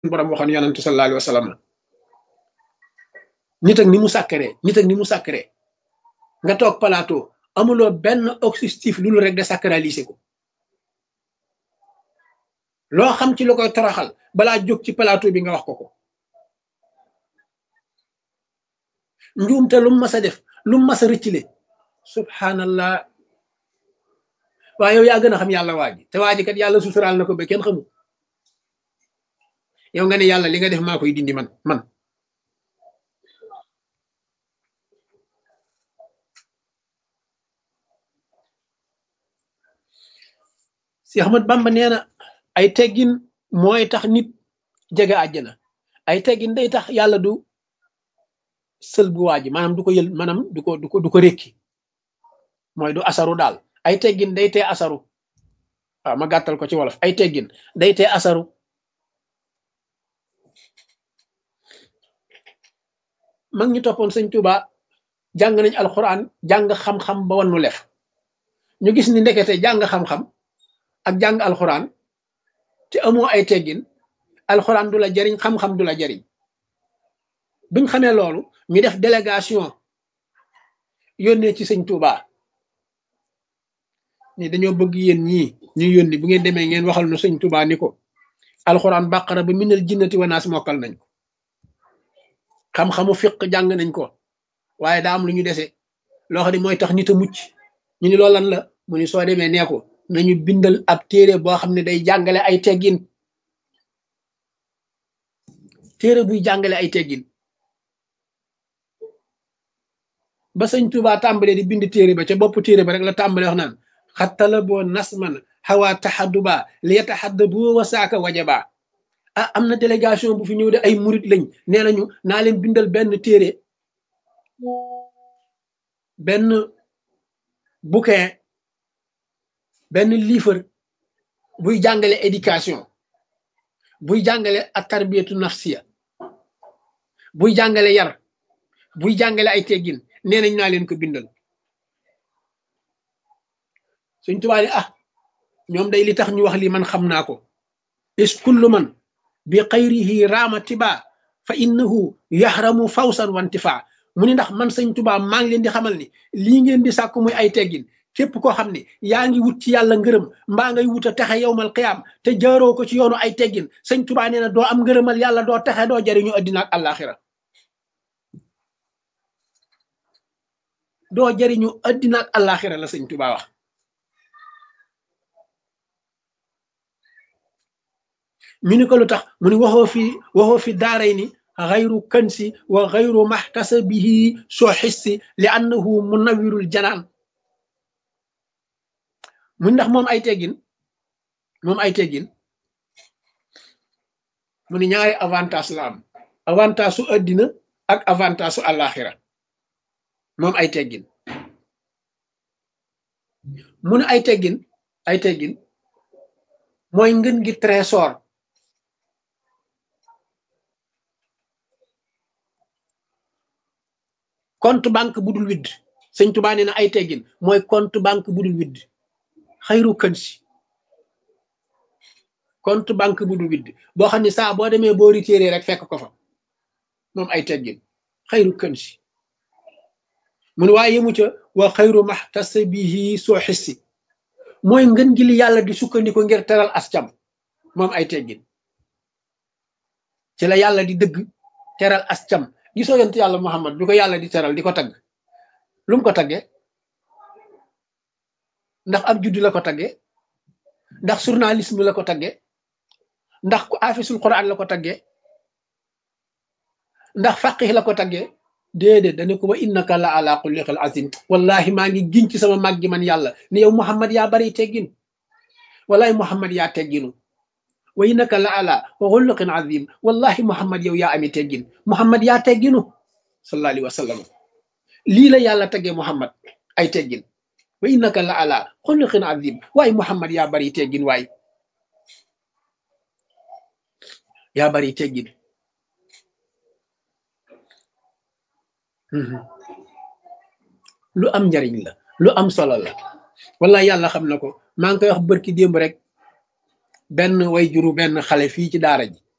borom waxoon yonente sallallahu alayhi wa sallam nit ak ni mu sàkkaree nit ak ni mu sàkkaree nga toog plateau amuloo benn objectif lu rek de sacraliser ko loo xam ci lu koy toroxal balaa jóg ci plateau bi nga wax ko ko njuumte lu mu mas a def lu mu mas a rëccile subhanallah waaye yow yaa gën a xam yàlla waa ji te waa ji kat yàlla suturaal na ko ba kenn xamul yow nga ne yàlla li nga def maa koy dindi man man si Ahmad Bamba nee na ay teggin mooy tax nit jege àjjana ay teggin day tax yàlla du sël bu waa ji maanaam du ko yël maanaam du ko du ko du ko rékki mooy du asaru daal ay teggin day tee asaru waaw ma gàttal ko ci wolof ay teggin day tee asaru mag ñi toppoon sëñ Tuuba jàng nañ alxuraan jàng xam-xam ba wannu lef ñu gis ni ndekete jàng xam-xam ak jàng alxuraan te amoo ay teggin alxuraan du la jariñ xam-xam du la jariñ biñ xamee loolu ñu def délégation yónnee ci sëñ Tuuba ni dañoo bëgg yéen ñii ñu yónni bu ngeen demee ngeen waxal nu sëñ Tuuba ni ko alxuraan bàqara ba minal jinnati wa naas mokkal nañ ko xam-xamu fiq jàng nañ ko waaye daa am lu ñu dese loo xam ne mooy tax nit a mucc ñu ni loolu lan la mu ni soo demee nee ko nañu bindal ab téere boo xam ne day jàngale ay teggin téere buy jàngale ay teggin ba sëñ Tuuba tàmbalee di bind téere ba ca bopp téere ba rek la tàmbalee wax naan xattala boo nasman xawaa taxadduba li yataxaddabu wa saaka wajaba ah am na délégation bu fi ñëw de ay murit lañ nee nañu naa leen bindal benn téere benn bouquin benn livre buy jàngale éducation buy jàngale ak tarbiyatu nafsiya buy jàngale yar buy jàngale ay teggin nee nañ naa leen ko bindal suñ tubaab ah ñoom day li tax ñu wax lii man xam naa ko is kullu man bi xayrihi raama tiba fa innahu yaxramu fawsan wantifa mu ni ndax man sëñ tubaa maa ngi leen di xamal ni lii ngeen di sàkku muy ay teggin képp koo xam ne yaa ngi wut ci yàlla ngërëm mbaa ngay wut a texe yowmal qiyaam te jaaroo ko ci yoonu ay teggin sëñ tubaa nee na doo am ngërëmal yàlla doo texe doo jariñu addina ak àllaaxira doo jariñu addina ak àllaaxira la sëñ tubaa wax mi ni ko lu tax mu ni waxoo fi waxoo fi daaray ni xayru kansi wa xayru maxtasabihi soo xissi li annahu munawirul janaan mu ndax moom ay teggin moom ay teggin mu ni ñaari avantage la am avantage su addina ak avantage su àllaaxira moom ay teggin mu ne ay teggin ay teggin mooy ngën gi trésor compte banque bu dul widd sëñ Tuubaa nee na ay teggin mooy compte banque bu dul widd xayru kën si compte banque bu dul widd boo xam ne saa boo demee boo retiré rek fekk ko fa moom ay teggin xayru kën si mu ne waaye yemu ca wa xayru maxtasabihi soo xissi mooy ngën gi li yàlla di sukkandiku ngir teral ascam moom ay teggin ci la yàlla di dëgg teral ascam gisoo yonent yàlla Muhammad bi ko yàlla di teral di ko tagg lu mu ko taggee ndax ab juddu la ko taggee ndax journalisme la ko taggee ndax ku afisul quran la ko taggee ndax faqih la ko taggee déedéet dane ko wa innaka la ala xulliqil azim wallahi maa ngi giñ ci sama mag gi man yàlla ne yow Muhammad yaa bari teggin wallahi Muhammad yaa tegginu wa innaka la ala xulliqin azim wallahi Muhammad yow yaa ami teggin Muhammad yaa tegginu sallallahu alayhi wa sallam lii la yàlla taggee Muhammad ay teggin wa innaka la ala xulliqin azim waaye Muhammad yaa bari teggin waay yaa bari teggin lu am njariñ la lu am solo la wallahi yàlla xam na ko maa ngi koy wax bërki démb rek benn way juru benn xale fii ci daara ji